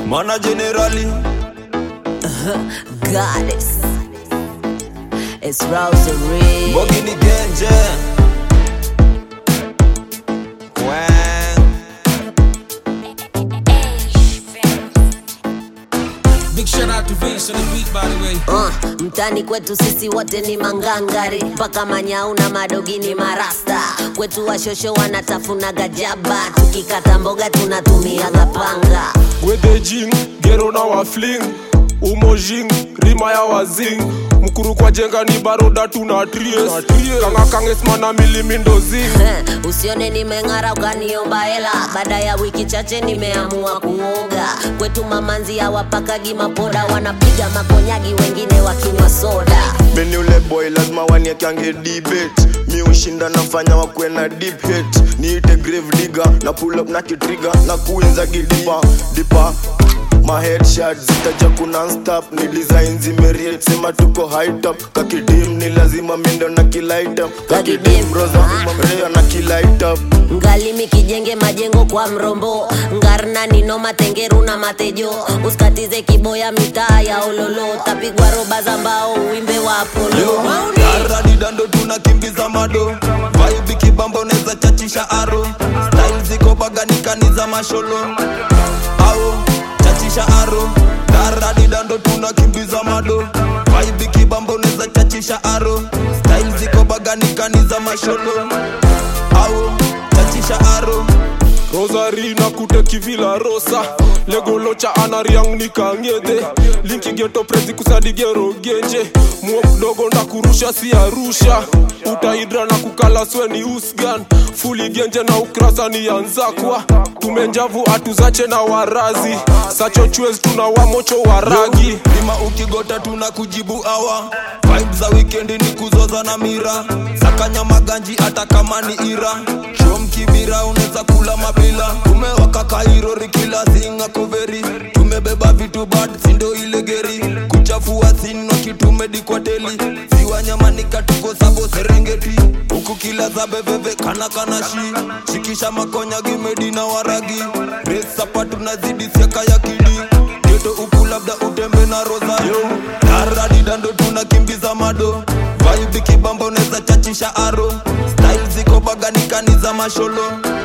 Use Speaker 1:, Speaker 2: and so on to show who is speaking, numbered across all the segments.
Speaker 1: mana generali
Speaker 2: goddess. It's Rosary.
Speaker 1: Bogi ni genje Wang.
Speaker 3: Big shout out to Vince on the beat, by the way.
Speaker 2: Uh, mtani kwetu sisi wote ni mangangari mpaka manyau na madogi ni marasta kwetu washosho wanatafuna gajaba tukikata mboga tunatumiaga panga
Speaker 4: wedejing gero na wafling umojing rima ya wazing mkuru kwa jenga ni baroda tuna tries kanga kangesmana milimindozing
Speaker 2: Heh, usione nimeng'ara ukaniomba hela baada ya wiki chache nimeamua kuoga kwetu mamanzi hawapakagi mapoda wanapiga makonyagi wengine wakinywa soda
Speaker 5: Mimi ule boy lazima waniekange debate mi ushinda nafanya wakwe na deep hate niite grave digger na pull up na kitriga na kuinza gidipa dipa ma headshot zitaja kuna stop ni design zimeriet sema tuko high top kakidim ni lazima mindo na kilight up
Speaker 2: Kakidim,
Speaker 5: kakidim roza
Speaker 2: ah.
Speaker 5: rea na kilight up
Speaker 2: ngalimi kijenge majengo kwa mrombo ngarna nino matengeru na matejo usikatize kiboya mitaa ya ololo tapigwa roba za mbao uimbe wa apolo
Speaker 1: Daradidando tunakimbiza mado Vibe kibamba unaweza chachisha aro Style ziko baganikani za masholo Ao chachisha aro Daradidando tunakimbiza mado Vibe kibamba unaweza chachisha aro Style ziko baganikani za masholo Ao chachisha aro
Speaker 4: rosari na kute kivila rosa legolocha anariang nikang'edhe linki geto prezi kusadigero genje muo mdogo ndakurusha si arusha utaidra na kukala sweni usgan fuli genje na ukrasa ni yanzakwa tumenjavu atuzache na warazi sacho chwez tuna wamocho waragi
Speaker 1: lima ukigota tuna kujibu awa vibe za wikendi ni kuzoza na mira sakanya maganji hata kama ni ira shom kibira unaweza kula mapila tumewaka kairori kila singa koveri tumebeba vitu bad sindo ile geri kuchafua sino kitumedikwateli ziwa nyamanika tuko sabo serengeti huku kila za bebebe kana kana shi shikisha makonya gimedi na waragi resapa tunazidi siaka ya kidi geto huku labda utembe na rosario daradidando tunakimbiza mado vibe kibamba unaweza chachisha aro style ziko baganikani za masholo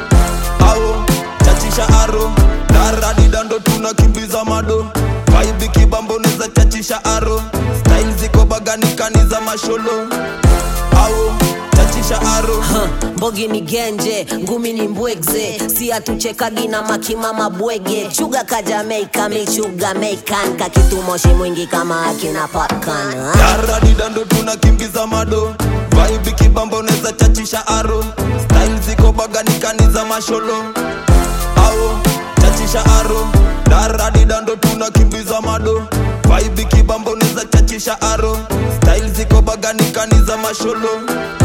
Speaker 1: ao chachisha aro daradidando tunakimbiza mado vibe kibamba unaweza chachisha aro style ziko baganikani za masholo ao chachisha aro
Speaker 2: Huh, mbogi ni genje ngumi ni mbwegze si atuchekagi na makimama bwege chuga ka jamaika michuga meikan kakitumoshi mwingi kama akina popcorn huh?
Speaker 1: daradidando tunakimbiza mado vibe kibamba unaweza chachisha aro style ziko baganikani za masholo ao chachisha aro daradidando tunakimbiza mado vibe kibamba unaweza chachisha aro style ziko baganikani za masholo